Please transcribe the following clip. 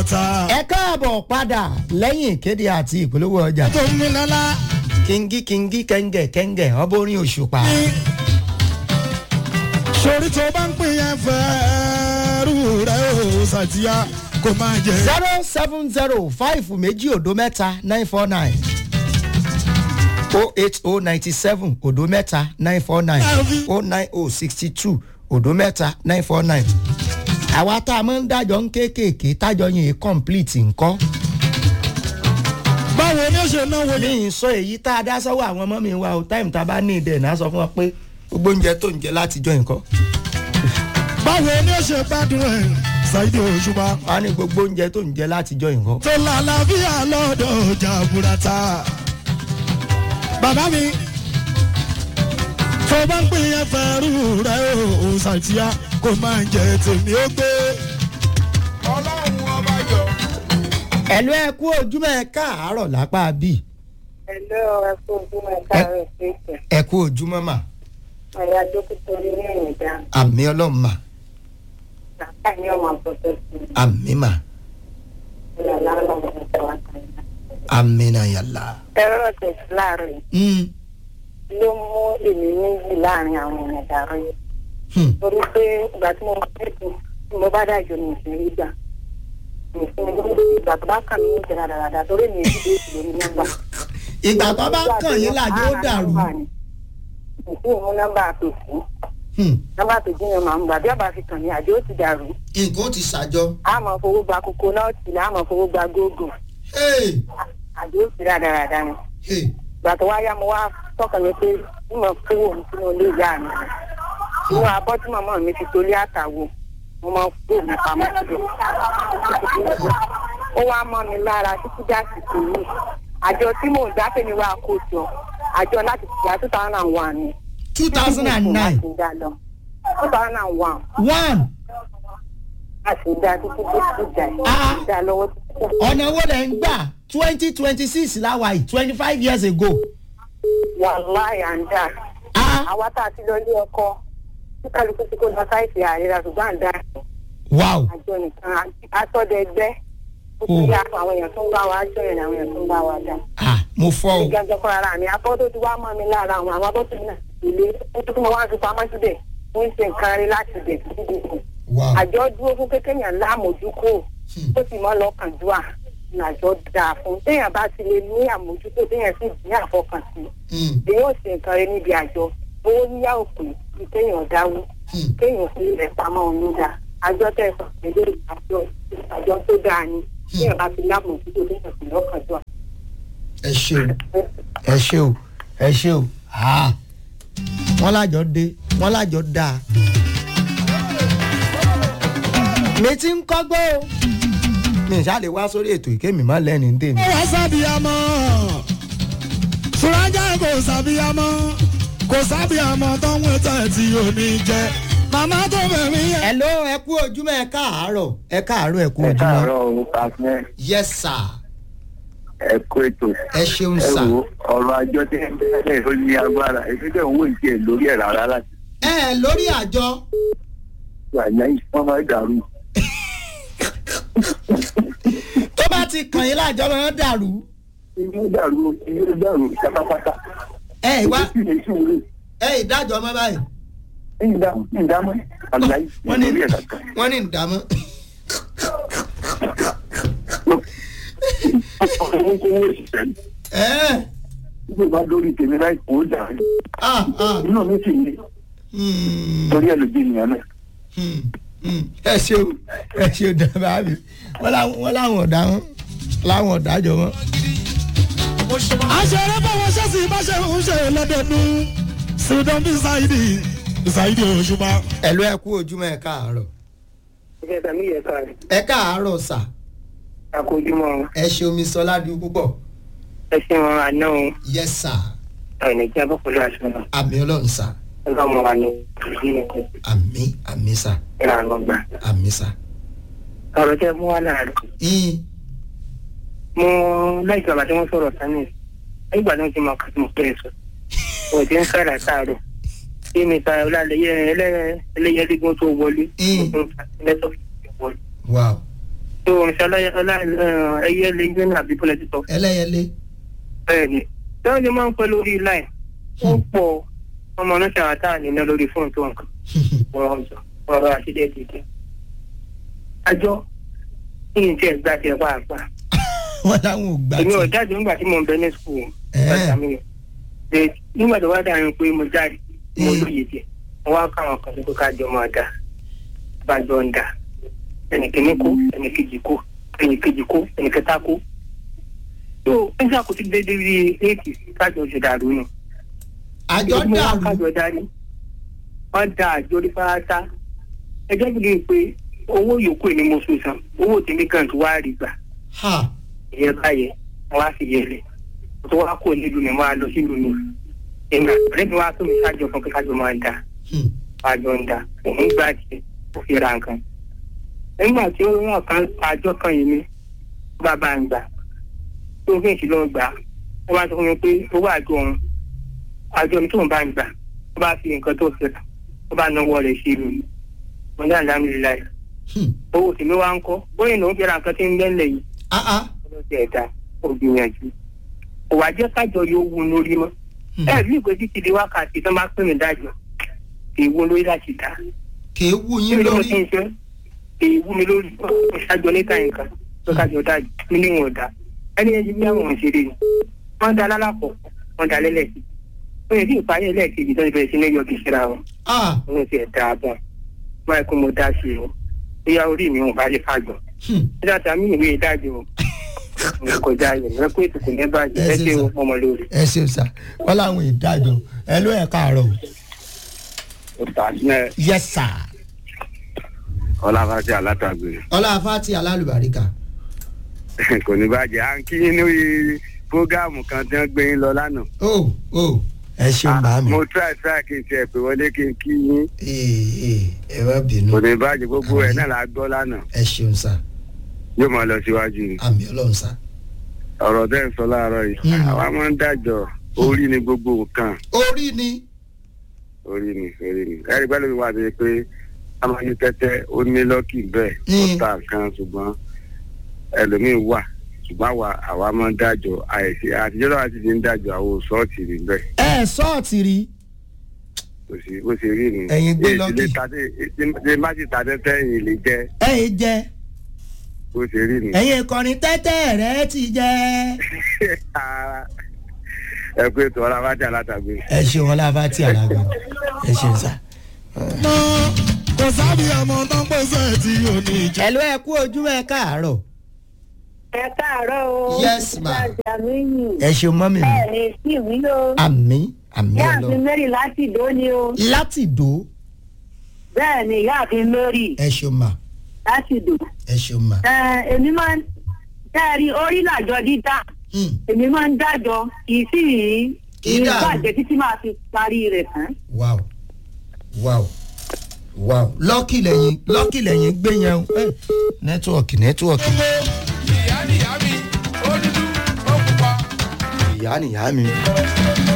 jaburata. ẹ káàbọ̀ padà lẹ́yìn ìkéde àti ìpolówó ọjà tó ń mi lọ́la. kíngí kíngí kẹ́ńgẹ̀ kẹ́ńgẹ̀ ọbọ̀ orin òṣùpá sori tó bá ń pín yẹn fẹ́ẹ́rù rẹ̀ ó ṣàtìyà kó máa jẹ. zero seven zero five méjì òdo mẹ́ta nine four nine o eight o ninety seven òdo mẹ́ta nine four nine o nine o sixty two òdo mẹ́ta nine four nine àwa tá a máa ń dájọ́ ń kéékèèké tájọ́ yìí complete nǹkan báwo ni ó ṣe náwó yẹn. mi ì sọ èyí tá a dá sọ́wọ́ àwọn ọmọ mi wa o táìmù tá a bá ní ìdẹ̀ náà sọ fún wọn pé gbogbo oúnjẹ tó ń jẹ látijọ́ nǹkan báwo ni ó ṣe gbádùn ẹ̀ ṣáìdì òṣùpá. wọn á ní gbogbo oúnjẹ tó ń jẹ látijọ́ nǹkan. tó lálàáfíà lọ́dọ̀ jaburata. bàbá mi tó bá ń pín yẹn fẹ́ẹ́rù rẹ̀ ó ṣàtìyà kó máa jẹ tèmi ó gbé. ọlọ́run ọba yọ. ẹ̀lú ẹ kú ojúmọ́ ẹ káàárọ̀ lápá bíi Ẹ̀lọ́ ẹ̀kọ́ ojúmọ̀ káàárọ̀ ìpèsè. ẹ kú ojúmọ́ mà Ọ̀yà dókítà ní ìrìnàjà. àmì ọlọ́run mà Bàbá ní ọmọ àpọ̀tọ̀ sí i. àmì mà Ìyá lálọ́ ọmọ ìjọba kan. àmì náà yàrá. Ẹ̀rọ tẹ̀sí láàrin Mm, ló mú èmi méjì láàrin àwọn èèyàn dàrú yìí. hmm, Torí pé ìgbà tí mo bá tẹ̀sí tí mo bá dájọ́ ní ìsinmi gbà. Ìsinmi ìgbà tó bá kàn mí ní ìjọba dáradára torí mi èyí dé ìlú ní nọ́mbà. ìgbà tó bá kàn yín làjọ ó dàrú. Ìsìn ìmú nọ́mbà àpèsè. Hmm, Nọ́mbà àpèsè yẹn máa ń gbà bí àbá fi kàn mí àjọ ó ti dàrú. nǹkan ó ti ṣàjọ. a máa fowó gba kókó náà tì ní a máa fowó gba gógó Hey, àbí ó sì rádaràda ni hey, ìgbà tó wá yá mo wá tọkàn mi pé bí mo kówó mi sínú ilé ìyá mi inú abọ́ tí màmá mi fi tolé àtàwọ̀ mo máa kó mi pamọ́ síbẹ̀ ó wá mọ́ mi lára títí dásìkò yìí àjọ tí mò ń dá fẹ́mi wá kó jọ àjọ láti tìyà two thousand and one ni two thousand and nine two thousand and one one a sì dá títí tó ti dà Ah. dá lọ́wọ́ títí tó ọ̀nà owó lẹ̀ ń gbà twenty twenty six láwa yìí twenty five years ago. wàláyà ń dà. Ah, àwa tá a ti lọ ilé ọkọ tí kálukú ti kó lọ sáìsì àríra ṣùgbọ́n à ń dá wow àjọ nìkan àtọ́dẹ ẹgbẹ́ ó ti Oh. yá àwọn èèyàn tó ń bá wa jọ yẹn àwọn èèyàn tó ń bá wa dá. ah, mo fọ́ o. ìgbàgbọ́ fún ara mi abọ́ tó ti wá mọ́ mi lára àwọn àwọn abọ́ tó ti nà ilé ó tó tún mọ́ wá fi pamọ́ síbẹ̀ ó ń ṣe nǹkan rí láti bẹ̀ títí dé kù. wow àjọ dúró fún kékeré yẹn láàmójúkò Hmm. ó sì mọ́ lọ́kàn dúà nàjọ dáa fún téèyàn bá ti lè ní àmójútó téèyàn sì ní àfọkànsí Hmm, èyí ò ṣe nǹkan rẹ níbi àjọ owó yíyá òpè ní kéèyàn dáwó hmm, kéèyàn fi ilẹ̀ pamọ́ òun dá àjọ tẹ̀sán pẹ̀lú àjọ àjọ tó dáa ni kéèyàn bá fi lámòjútó kéèyàn fi lọ́kàn jọ. ẹ ṣe o ẹ ṣe o ẹ ṣe o ah, wọ́n lájọ dé wọ́n lájọ dáa. mi ti ń kọ́gbọ́ o mi ì ṣáà lè wá sórí ètò ìkémi má lẹ́ni ń tèmi. ó wá sábìyàmọ́ sùrájà kò sábìyàmọ́ kò sábìyàmọ́ tó ń wẹ́tẹ̀ tí ò ní jẹ màmá tó bẹ̀rẹ̀ yẹn. ẹ ló ẹ kú ojúmọ́ ẹ káàárọ̀ ẹ káàárọ̀ ẹ kú ẹ ojúmọ́. káàárọ̀ o pàṣẹ yes sir ẹ kó ètò ẹ ṣeun ẹ sir. wo ọ̀rọ̀ àjọ tí ẹ bẹ̀rẹ̀ ó ní agbára èmi dẹ̀ ń wò ìdí ẹ̀ lórí ẹ̀ rárá láti ẹ lórí àjọ wà ní wọ́n máa dàrú tó bá ti kàn yín láàjọ máa ń dàrú ilé dàrú ilé dàrú pátápátá ẹ ìwá èyí sì lè ṣe wúlò ẹ ìdájọ́ mọ́ báyìí ẹ̀yìn dáhùn ẹ̀yìn dáhùn àlàyé wọ́n ní lórí ẹ̀ kankan wọ́n ní ìdámọ́. ọkọ̀ owó kó wó ìṣẹ́ ẹ nígbà bá lórí tèmi láì kó dàrú ah ah inú mi sì ní hmm, torí ẹ̀ lójú ènìyàn náà hmm, hmm. ẹ ṣeun ẹ ṣeun dábàá mi wọ́n láwọn wọ́n láwọn ọ̀dà wọn láwọn ọ̀dájọ́ wọn. àṣẹrẹ báwọn ṣẹ́sì bá ṣe ń ṣe lọ́dọọdún ṣùgbọ́n bí ṣáìdì ṣáìdì òṣùpá. ẹ ló ẹ kú ojúmọ́ ẹ káàárọ̀ ìṣe tàbí yẹ ká rẹ̀ ẹ káàárọ̀ sà àkójúmọ́ ẹ ṣe omi sọ ládùú púpọ̀ ẹ ṣe wọn àná o yes sir ẹnì jẹ́ bọ́ pẹ̀lú aṣọ náà àmì ọlọ́run sà ẹgbẹ́ ọmọ wa ní ìdílé àmì àmì sà ìlànà gbà. àmì sà. ọ̀rọ̀ tẹ́ mú wá láàárọ̀ yín mo láì bàbá tí wọ́n sọ̀rọ̀ sani nígbà tí wọ́n ti mọ kàtí mo pẹ́ sọ wọ́n ti ń sára sáàrọ̀ bí mi ta ọlọ́lẹ́yẹ ẹlẹ́yẹlẹ́gbọ́n tó wọlé Mm. lẹ́tọ̀ wọlé wow tó ṣọlá ẹyẹ lè gbé ní àbí bọ́lá títọ́ ẹlẹ́yẹlé bẹ́ẹ̀ ni bẹ́ẹ̀ ni máa ń pẹ́ lórí láì ó pọ̀ ọmọ náà ṣàwátà nínú lórí fóònù tó nǹkan ọ̀rọ̀ ọ̀rọ̀ àṣìlẹ̀ dìde. àjọ yìí tí ẹ gbà tí ẹ pàápàá wọn làwọn ò gbà èmi ò tí. jáde nígbà tí mo ń bẹ ní skul Ẹ̀ẹ́. nígbà tó wá dáhùn pé mo jáde mo Mm. lóye díẹ̀ mo wá káwọn kan tó ká jọ máa dà bá jọ ń dà ẹnìkíní kó ẹnìkejì kó ẹnìkejì kó ẹnìkẹta kó tó nígbà kò sí déédéé rí éèkì kájọ ṣe dàrú nù àjọ mo wá dàrú kájọ darí wọn da àjọ orí fáátá ẹjọ́ bí pé owó yòókù ni mo sùn san owó tèmi kan tó wá rí gbà ha ìyẹn báyẹn wọn wá fi yẹlẹ tó wá kó nílùú mi wọn á lọ sílùú mi ìgbà ọ̀rẹ́ mi wá tó mi kájọ kan pé kájọ máa dà Hmm. àjọ ń dà òun gbà tiẹ̀ ó fi ra nǹkan nígbà tí ó rán kan àjọ kan yìí mi bàbá ń gbà tó fi ìṣìlọ gbà ó bá sọ fún mi pé owó àjọ òun àjọ mi tó ń bá ń gbà ó bá fi nǹkan tó fi rà ó bá náwó rẹ̀ sí mi mo ní àdámìlá yìí Hmm. owó tèmi wá ń kọ́ bóyá ìnáwó fi ra nǹkan tí ń bẹ́ńlẹ̀ yìí ah ah ọlọ́dẹ ẹ̀dá ògbìyànjú òwà jẹ́ kájọ yóò wú lórí mọ́ Hmm. ẹ bí ìgbésí ti di wákàtí tó máa pè mí dájọ́ kì í wú lórí láti dá kì í wú yín kí ló lórí ti ń ṣe kì í wú mi lórí mo ṣáájọ níta nǹkan tó kájọ dájú mi níwọ̀n ọ̀dà ẹni ẹni bí àwọn òṣèré ni wọ́n da lálàpọ̀ wọ́n da lẹ́lẹ́kì wọ́n yẹ kí ìparí ẹlẹ́ẹ̀kejì tó ti bẹ̀rẹ̀ sí ní yọ̀gì síra wọn ah wọ́n ti ẹ̀ dáa bọ̀ báyìí kó mo dá sí i o bóyá orí mi ò bá lè fàgbọ̀n Hmm. nígbà tí a mí ìwé ìdájọ́ o mo kọjá yẹn mo pé ètùkù ní bàjẹ́ ẹ ṣe ọmọ lórí. ẹ ṣeun sá wọn làwọn ìdájọ ẹ ló ẹ káàárọ yes sir ọlọ́fàṣẹ alátàgbé ọlá fati alálùbáríkà kò ní bàjẹ́ à ń kí yín lórí fúgàmù kan tí wọ́n gbé yín lọ lánàá. o o ẹ ṣeun bá mi mo try try kí n tiẹ̀ pé wọlé kí n kí yín ee ee ẹ má bínú kò ní bàjẹ́ gbogbo ẹ̀ náà la gbọ́ lánàá ẹ ṣeun sá yóò máa lọ síwájú ni. àmì ọlọrun sá ọ̀rọ̀ tẹ́ ń sọ láàárọ̀ yìí Mm. àwa máa ń dájọ́ orí ni gbogbo nǹkan orí ni orí ni orí ni ẹ̀rí pẹ́lú mi wà sí pé a máa ní tẹ́tẹ́ ó ní lọ́kì bẹ́ẹ̀ ó Mm. ta nǹkan ṣùgbọ́n ẹlòmíín wà ṣùgbọ́n àwa àwa máa ń dájọ́ àìsí àtijọ́ náà ti ti ń dájọ́ àwọn sọ́ọ̀tì rí bẹ́ẹ̀ ẹ sọọtì rí kò sí bó ṣe rí ni. Ẹ̀yin gbé Èyí lọ́kì. lè ta dé- ṣe má ti ta tẹ́tẹ́ yìí lè jẹ́ ẹyin jẹ bó ṣe rí ni. ẹyin ìkọrin tẹtẹ rẹ ti jẹ. ẹ pé tọ́ra bá jà látàgbé. ẹ ṣeun ọlá fati alágbá ẹ ṣeun sá. mọ kò sábì ọmọ tó ń pèsè tí ò ní jẹ. ẹ ló ẹ kú ojú ẹ káàárọ. ẹ káàárọ̀ o. Yes, ma. Jamiu. ẹ ṣeun mọ́ mi mi bẹ́ẹ̀ ni sí ìwí o. àmì àmì ìyáàfin ọlọ mary láti ìdó ni o. láti dò bẹ́ẹ̀ ni ìyáàfin mary ẹ ṣeun mà láti ìdó. ẹ ṣeun mà. ẹ èmi máa ń tẹ́ẹ̀rí orí làjọ dídá Hmm. èmi máa ń dájọ kì í sì rí Kì í dàrú. ìbàjẹ́ títí máa fi parí rẹ̀ tán. wow wow wow lọ́kì lẹ́yìn lọ́kì lẹ́yìn gbé yẹn o Eh, nẹ́tíwọ̀kì nẹ́tíwọ̀kì ìyá nìyá mi ó dúdú ó pupa. ìyá nìyá mi.